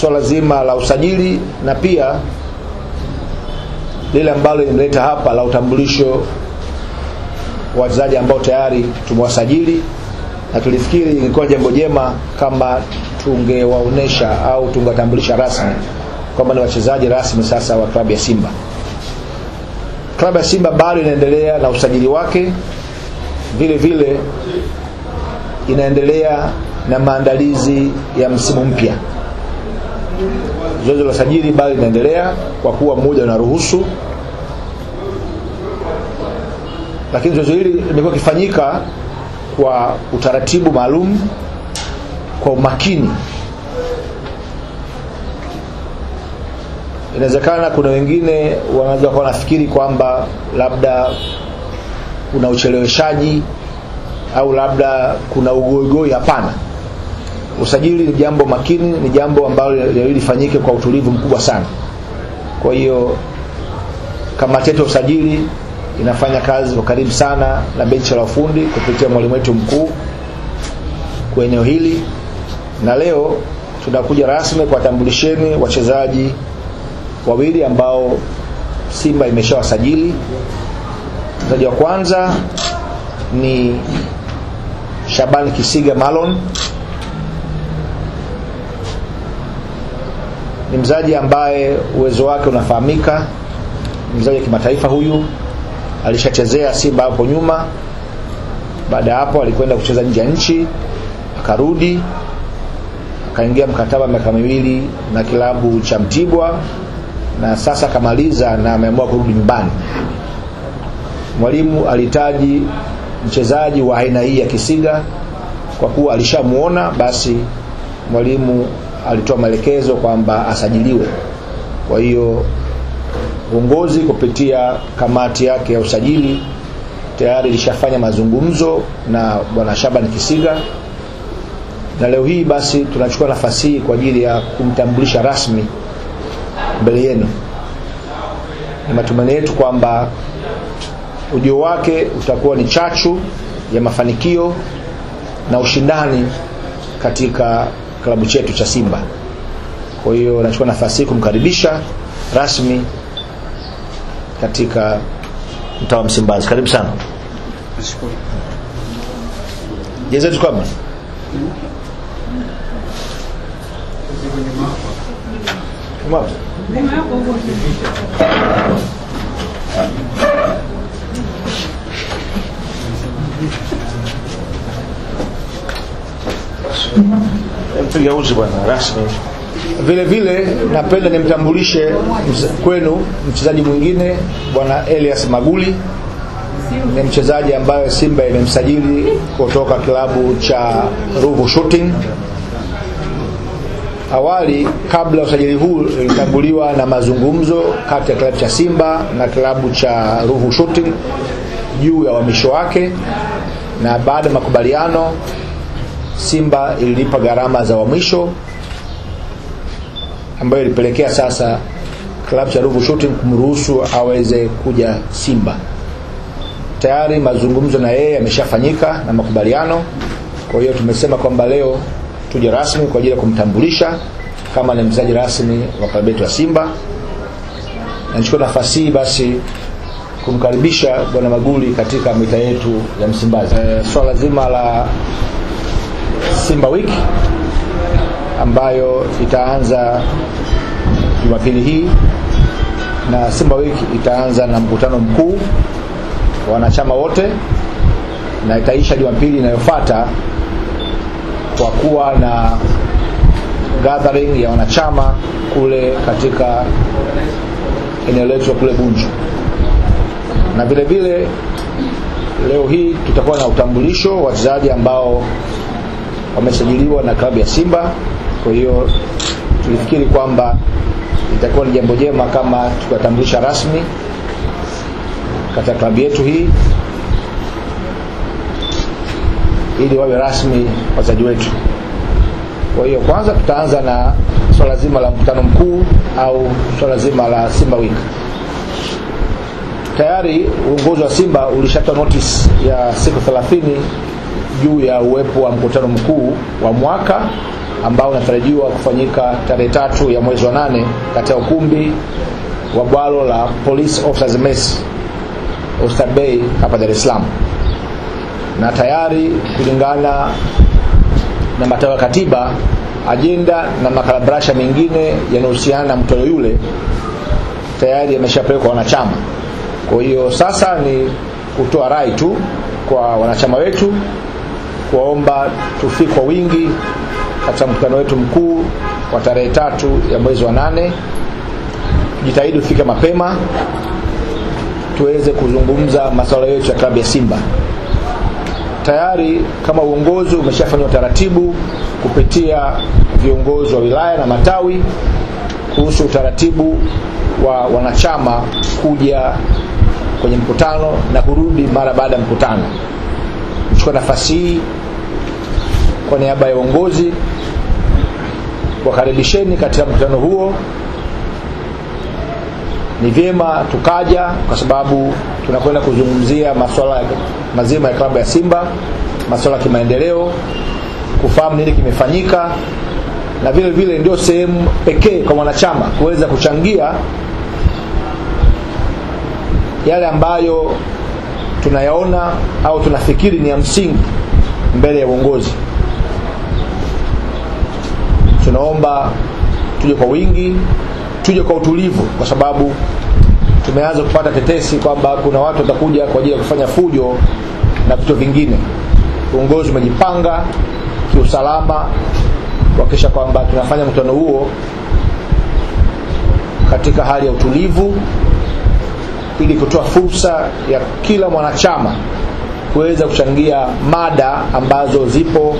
swala zima la usajili na pia lile ambalo limleta hapa la utambulisho wa wachezaji ambao tayari tumewasajili na tulifikiri ilikuwa jambo jema kama tungewaonesha au tungewatambulisha rasmi kwamba ni wachezaji rasmi sasa wa klabu ya Simba. Klabu ya Simba bado inaendelea na usajili wake, vile vile inaendelea na maandalizi ya msimu mpya. Zoezi la usajili bado linaendelea kwa kuwa muda unaruhusu, lakini zoezi hili limekuwa likifanyika kwa utaratibu maalum, kwa umakini. Inawezekana kuna wengine wanaweza kuwa wanafikiri kwamba labda kuna ucheleweshaji au labda kuna ugoigoi. Hapana, usajili ni jambo makini, ni jambo ambalo lifanyike kwa utulivu mkubwa sana. Kwa hiyo kamati yetu ya usajili inafanya kazi kwa karibu sana na benchi la ufundi kupitia mwalimu wetu mkuu kwa eneo hili, na leo tunakuja rasmi kuwatambulisheni wachezaji wawili ambao Simba imeshawasajili. Mchezaji wa kwanza ni Shaban Kisiga Malon, ni mchezaji ambaye uwezo wake unafahamika, mchezaji wa kimataifa huyu alishachezea Simba hapo nyuma. Baada ya hapo alikwenda kucheza nje ya nchi, akarudi akaingia mkataba miaka miwili na kilabu cha Mtibwa na sasa akamaliza na ameamua kurudi nyumbani. Mwalimu alihitaji mchezaji wa aina hii ya Kisiga kwa kuwa alishamuona, basi mwalimu alitoa maelekezo kwamba asajiliwe. Kwa hiyo uongozi kupitia kamati yake ya usajili tayari ilishafanya mazungumzo na bwana Shaban Kisiga, na leo hii basi tunachukua nafasi hii kwa ajili ya kumtambulisha rasmi mbele yenu. Ni matumaini yetu kwamba ujio wake utakuwa ni chachu ya mafanikio na ushindani katika klabu chetu cha Simba. Kwa hiyo nachukua nafasi hii kumkaribisha rasmi katika mtaa wa Msimbazi. Karibu sana. Nashukuru. Jezi yetu kama Kama mpiga uzi bwana rasmi. Vile vile napenda nimtambulishe mz- kwenu mchezaji mwingine bwana Elias Maguli ni mchezaji ambaye Simba imemsajili kutoka kilabu cha Ruvu Shooting. Awali kabla ya usajili huu ilitambuliwa na mazungumzo kati ya kilabu cha Simba na kilabu cha Ruvu Shooting juu ya uhamisho wake, na baada ya makubaliano Simba ililipa gharama za uhamisho ambayo ilipelekea sasa klabu cha Ruvu Shooting kumruhusu aweze kuja Simba. Tayari mazungumzo na yeye yameshafanyika na makubaliano. Kwa hiyo tumesema kwamba leo tuje rasmi kwa ajili ya kumtambulisha kama ni mchezaji rasmi wa klabu yetu ya Simba. Na nichukue nafasi hii basi kumkaribisha bwana Maguli katika mita yetu ya Msimbazi. E, swala zima la Simba Week ambayo itaanza Jumapili hii na Simba Week itaanza na mkutano mkuu wa wanachama wote na itaisha Jumapili inayofuata kwa kuwa na gathering ya wanachama kule katika eneo letu kule Bunju, na vile vile leo hii tutakuwa na utambulisho wa wachezaji ambao wamesajiliwa na klabu ya Simba. Kwa hiyo tulifikiri kwamba itakuwa ni jambo jema kama tukiwatambulisha rasmi katika klabu yetu hii ili wawe rasmi wachezaji wetu. Kwa hiyo kwanza tutaanza na swala zima la mkutano mkuu au swala zima la Simba Week. Tayari uongozi wa Simba ulishatoa notice ya siku 30 juu ya uwepo wa mkutano mkuu wa mwaka ambao unatarajiwa kufanyika tarehe tatu ya mwezi wa nane katika ukumbi wa bwalo la Police Officers Mess Oyster Bay hapa Dar es Salaam, na tayari kulingana na matawa ya katiba, ajenda na makalabrasha mengine yanayohusiana na mtoto yule tayari yameshapelekwa wanachama. Kwa hiyo sasa ni kutoa rai tu kwa wanachama wetu kuwaomba tufike kwa wingi katika mkutano wetu mkuu wa tarehe tatu ya mwezi wa nane. Jitahidi ufike mapema tuweze kuzungumza masuala yetu ya klabu ya Simba. Tayari kama uongozi umeshafanya utaratibu kupitia viongozi wa wilaya na matawi kuhusu utaratibu wa wanachama kuja kwenye mkutano na kurudi mara baada ya mkutano. Nichukua nafasi hii kwa niaba ya uongozi wakaribisheni katika mkutano huo. Ni vyema tukaja, kwa sababu tunakwenda kuzungumzia masuala mazima ya klabu ya Simba, masuala ya kimaendeleo, kufahamu nini kimefanyika, na vile vile ndio sehemu pekee kwa mwanachama kuweza kuchangia yale ambayo tunayaona au tunafikiri ni ya msingi mbele ya uongozi. Tunaomba tuje kwa wingi, tuje kwa utulivu, kwa sababu tumeanza kupata tetesi kwamba kuna watu watakuja kwa ajili ya kufanya fujo na vitu vingine. Uongozi umejipanga kiusalama kuhakikisha kwamba tunafanya mkutano huo katika hali ya utulivu ili kutoa fursa ya kila mwanachama kuweza kuchangia mada ambazo zipo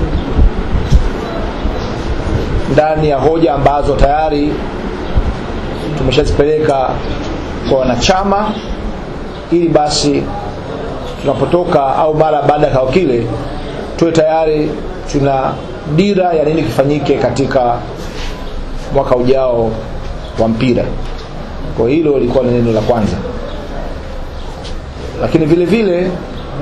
ndani ya hoja ambazo tayari tumeshazipeleka kwa wanachama, ili basi tunapotoka au mara baada ya kao kile tuwe tayari tuna dira ya nini kifanyike katika mwaka ujao wa mpira. Kwa hilo lilikuwa ni neno la kwanza, lakini vile vile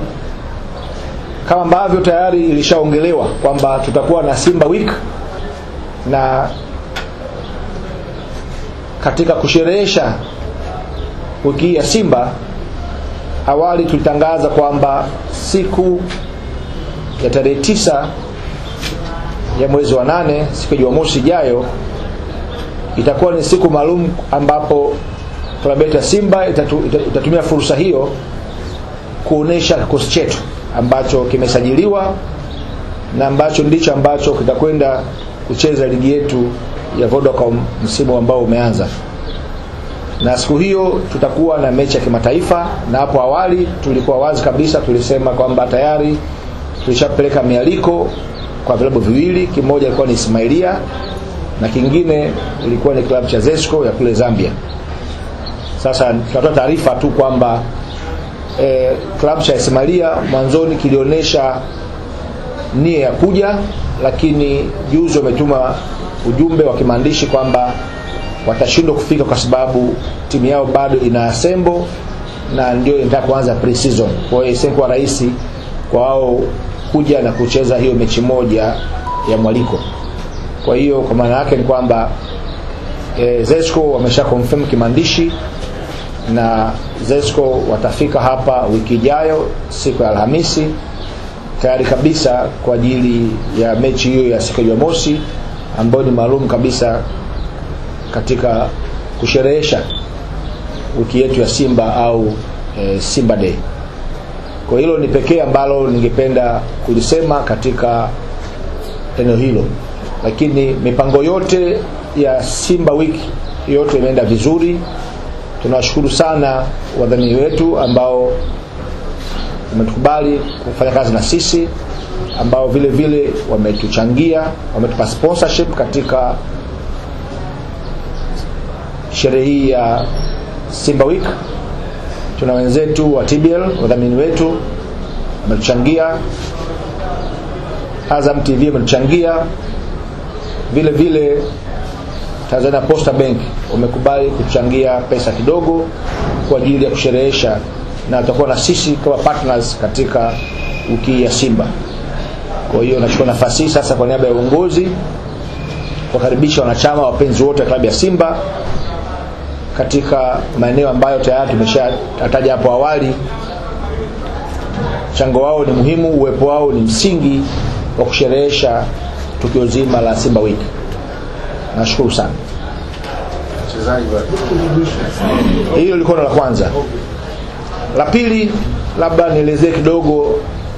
kama ambavyo tayari ilishaongelewa kwamba tutakuwa na Simba Week na katika kusherehesha wiki hii ya Simba, awali tulitangaza kwamba siku ya tarehe tisa ya mwezi wa nane, siku ya Jumamosi ijayo itakuwa ni siku maalum ambapo klabu yetu ya Simba itatu, itatumia fursa hiyo kuonesha kikosi chetu ambacho kimesajiliwa na ambacho ndicho ambacho kitakwenda kucheza ligi yetu ya Vodacom msimu ambao umeanza. Na siku hiyo tutakuwa na mechi ya kimataifa, na hapo awali tulikuwa wazi kabisa, tulisema kwamba tayari tulishapeleka mialiko kwa vilabu viwili, kimoja ilikuwa ni Ismailia na kingine ilikuwa ni klabu cha Zesco ya kule Zambia. Sasa tunatoa taarifa tu kwamba e, klabu cha Ismailia mwanzoni kilionyesha nia ya kuja, lakini juzi wametuma ujumbe wa kimaandishi kwamba watashindwa kufika kwa sababu timu yao bado ina assemble na ndio inataka kuanza pre-season. Kwa hiyo isikuwa rahisi kwa wao kuja na kucheza hiyo mechi moja ya mwaliko. Kwa hiyo kwa maana yake ni kwamba e, Zesco wamesha confirm kimaandishi na Zesco watafika hapa wiki ijayo siku ya Alhamisi tayari kabisa kwa ajili ya mechi hiyo ya siku ya Jumamosi ambayo ni maalum kabisa katika kusherehesha wiki yetu ya Simba au e, Simba Day. Kwa hilo ni pekee ambalo ningependa kulisema katika eneo hilo, lakini mipango yote ya Simba wiki yote imeenda vizuri. Tunawashukuru sana wadhamini wetu ambao wametukubali kufanya kazi na sisi, ambao vile vile wametuchangia, wametupa sponsorship katika sherehe hii ya Simba Week. Tuna wenzetu wa TBL wadhamini wetu wametuchangia, Azam TV wametuchangia, vile vile Tanzania Posta Bank wamekubali kuchangia pesa kidogo kwa ajili ya kusherehesha na watakuwa na sisi kama partners katika wiki ya Simba. kwa hiyo nachukua nafasi hii sasa kwa niaba ya uongozi kuwakaribisha wanachama wapenzi wote wa klabu ya Simba katika maeneo ambayo tayari tumeshataja hapo awali. Mchango wao ni muhimu, uwepo wao ni msingi wa kusherehesha tukio zima la Simba Week. Nashukuru sana. Hilo lilikuwa la kwanza. La pili, labda nielezee kidogo